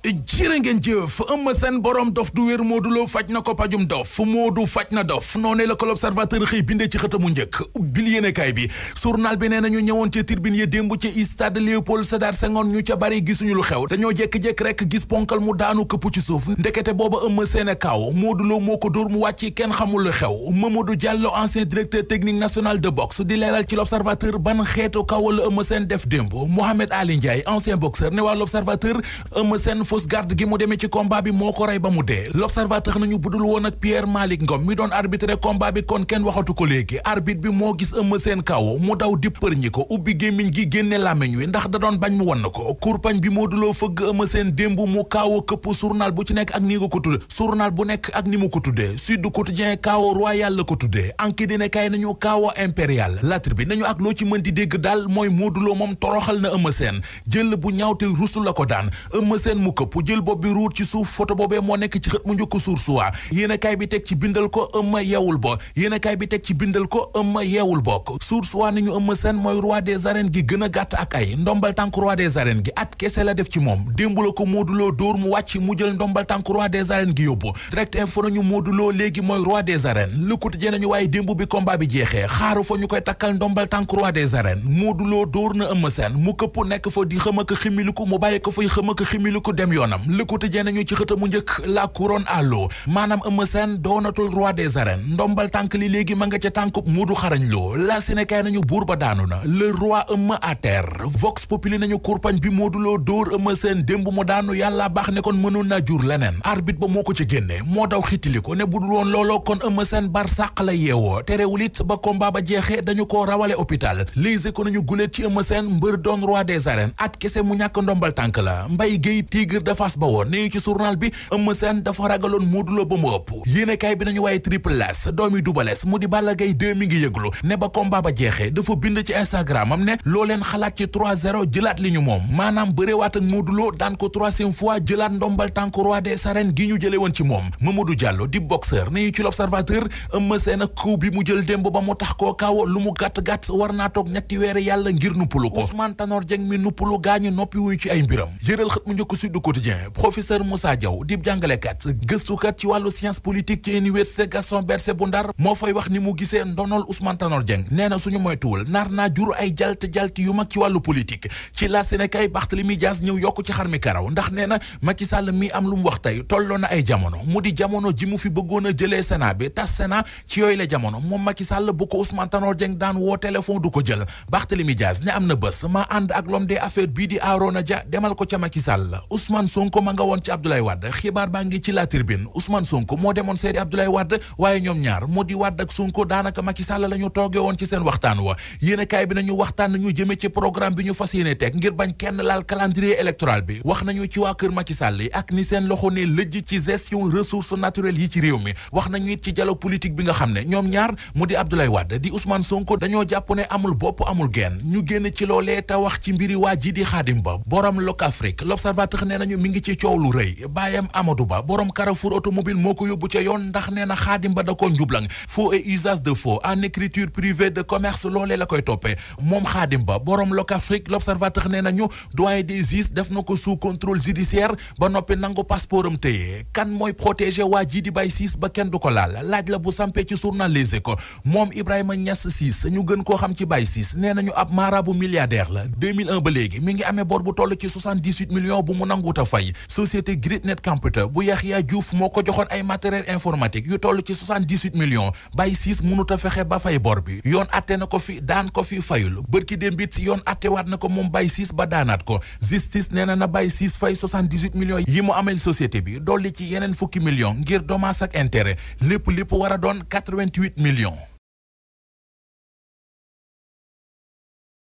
jërë ngeen jëf Eumeu Sène borom dof du wér Modou Lo faj na ko pajum dof Modou faj na dof noonee la ko l'observateur xëy bindee ci xëtamu njëkk bil yéenekaay bi journal bi nee nañu ñëwoon ca tribune ya démb ci stade Léopold Sédar Senghor ñu ca bari gisuñu lu xew dañoo jékki-jékki rek gis ponkal mu daanu këpp ci suuf ndekete booba Eumeu Sène kaw Modou Lo moo ko dóor mu wàcc kenn xamul lu xew Mamadou Diallo ancien directeur technique national de boxe di leeral ci l'observateur ban xeetu kaw la Eumeu Sène def démb Mohamed Ali Ndiaye ancien boxeur ne waa l'observateur Eumeu Sène fausse garde gi mu demee ci combat bi moo ko rey ba mu dee l'observateur nañu budul woon ak Pierre Malick Ngom mi doon arbitré combat bi kon kenn waxatu ko léegi arbitre bi moo gis Eumeu Sène kaw mu daw dippër ñi ko ubbi gémmiñ gi génne làmmiñ wi ndax da doon bañ mu won ko kurpañ bi Modou Lo fëgg Eumeu Sène démb mu kaaw këpp journal bu ci nekk ak ni nga ko tudde journal bu nekk ak ni mu ko tuddee Sud Quotidien kaaw royal la ko tuddee Enquête dina kay nañu kaaw impérial latr bi nañu ak loo ci mën di dégg daal mooy Modou Lo moom toroxal na Eumeu Sène jël bu ñaaw te rusu la ko daan Eumeu Sène mu këpp jël bopp bi ruut ci suuf photo boobee moo nekk ci xët mu njëkk suur suwaa yéen kaay bi teg ci bindal ko Eumeu yeewul bo yéen kaay bi teg ci bindal ko Eumeu yeewul bokk suur suwaa ni ñu Eumeu Sène mooy roi des arènes gi gën a gàtt ak ay ndombal tànk roi des arènes gi at kese la def ci moom démb la ko Modou Lo dóor mu wàcc mu jël ndombal tànk roi des arènes gi yóbbu direct info nañu Modou Lo léegi mooy roi des arènes Le Quotidien nañu waaye démb bi combat bi jeexee xaaru fa ñu koy takkal ndombal tànk roi des arènes Modou Lo dóor na Eumeu Sène mu këpp nekk fa di xëm ak ximiliku mu bàyyi ko fay xëm ak ximiliku dem yoonam Le Quotidien nañu ci xëta mu njëkk la couronne à l'eau maanaam Eumeu Sène doonatul roi des arènes ndombal tànk li léegi ma nga ca tànkub Modou xarañ loo la Sénégal nañu buur ba daanu na le roi Eumeu à terre Vox Populi nañu kurpañ bi Modou Lo dóor Eumeu Sène démb mu daanu yàlla baax ne kon mënoon naa jur leneen arbitre ba moo ko ci génne moo daw xitili ko ne budul woon looloo kon Eumeu Sène bar sàq la yeewoo terewul it ba combat ba jeexee dañu ko rawale hôpital lise ko nañu guléet ci Eumeu Sène mbër doon roi des arènes at kese mu ñàkk ndombal tànk la Mbaye Guèye Tigre de Fass ba woon ne ci journal bi Eumeu Sène dafa ragaloon Modou Lo ba mu ëpp yéenekaay bi nañu waaye triple S doomi Double S mu di Balla Gaye 2 mi ngi yëglu ne ba combat ba jeexee dafa bind ci Instagram am ne loo leen xalaat ci 3-0 jëlaat li ñu moom maanaam bërewaat ak Modou Lo daan ko troisième fois jëlaat ndombal tànk roi des arènes gi ñu jële woon ci moom Mamadou Diallo di boxeur ne ci l'observateur Eumeu Sène ak coup bi mu jël démb ba mu tax koo kaaw lu mu gàtt-gàtt war naa toog ñetti weere yàlla ngir nuppalu ko Ousmane Tanor Dieng mi nuppalu gaañu noppi wuyu ci ay mbiram yëral xët mu njëkk Sud Quotidien professeur Moussa Diaw di jàngalekat gëstukat ci wàllu science politique ci université Gaston Berger bu Ndar moo fay wax ni mu gisee ndonol Ousmane Tanor Dieng nee na suñu moytuwul nar naa jur ay jalt jalt yu mag ci wàllu politique ci la Sénégal Barthélémy Dias ñëw yokk ci xar mi karaw ndax nee na Macky Sall mi am lu mu wax tey tolloo na ay jamono mu di jamono ji mu fi bëggoon a jëlee Sénat bi tas Sénat ci yooyu la jamono moom Macky Sall bu ko Ousmane Tanor Dieng daan woo téléphone du ko jël Barthélémy Dias ne am na bés ma ànd ak l'homme des affaires bii di Arona Dia demal ko ca Macky Sall Ousmane Sonko ma nga woon ci Abdoulaye Wade xibaar baa ngi ci la tribune Ousmane Sonko moo demoon seedi Abdoulaye Wade waaye ñoom ñaar moo di Wade ak Sonko daanaka Macky Sall la ñu tooge woon ci seen waxtaan wa yéene kaay bi nañu waxtaan nañu jëme ci programme bi ñu fas yéene teg ngir bañ kenn laal calendrier électoral bi wax nañu ci waa kër Macky Sall yi ak ni seen loxo ne lëjj ci gestion ressources naturelles yi ci réew mi wax nañu it ci dialogue politique bi nga xam ne ñoom ñaar mu di Abdoulaye Wade di Ousmane Sonko dañoo jàpp ne amul bopp amul genn ñu génn ci loolee te wax ci mbiri waa ji di Xaadim Ba borom Locafrique l'observateur nee nañu mi ngi ci coow lu rëy baayam Amadou Ba borom Carrefour automobile moo ko yóbbu ca yoon ndax nee na Xaadim Ba da ko njublang faux et usage de faux en écriture privée de commerce loolee la koy toppee moom Xaadim Ba borom Locafrique l'observateur nee nañu doyen des juges def na ko sous contrôle judiciaire ba noppi nangu passeport am téye kan mooy protéger waa ji di Baye Ciss ba kenn du ko laal laaj la bu sampee ci journal Les Échos moom Ibrahima Niass Ciss ñu gën koo xam ci Baye Ciss nee nañu ab marabu milliardaire la 2001 ba léegi mi ngi amee bor bu toll ci 78 millions bu mu nanguut a fay société Greatnet Computer bu Yaxya Diouf moo ko joxoon ay matériel informatique yu toll ci 78 millions Baye Ciss mënut a fexe ba fay bor bi yoon atte na ko fi daan ko fi fayul bërki démb it si yoon attewaat na ko moom Baye Ciss ba daanaat ko justice nee na na Baye Ciss fay 78 millions yi mu amel société bi dolli ci yeneen fukki millions ngir dommage ak intérêt lépp lépp war a doon 88 millions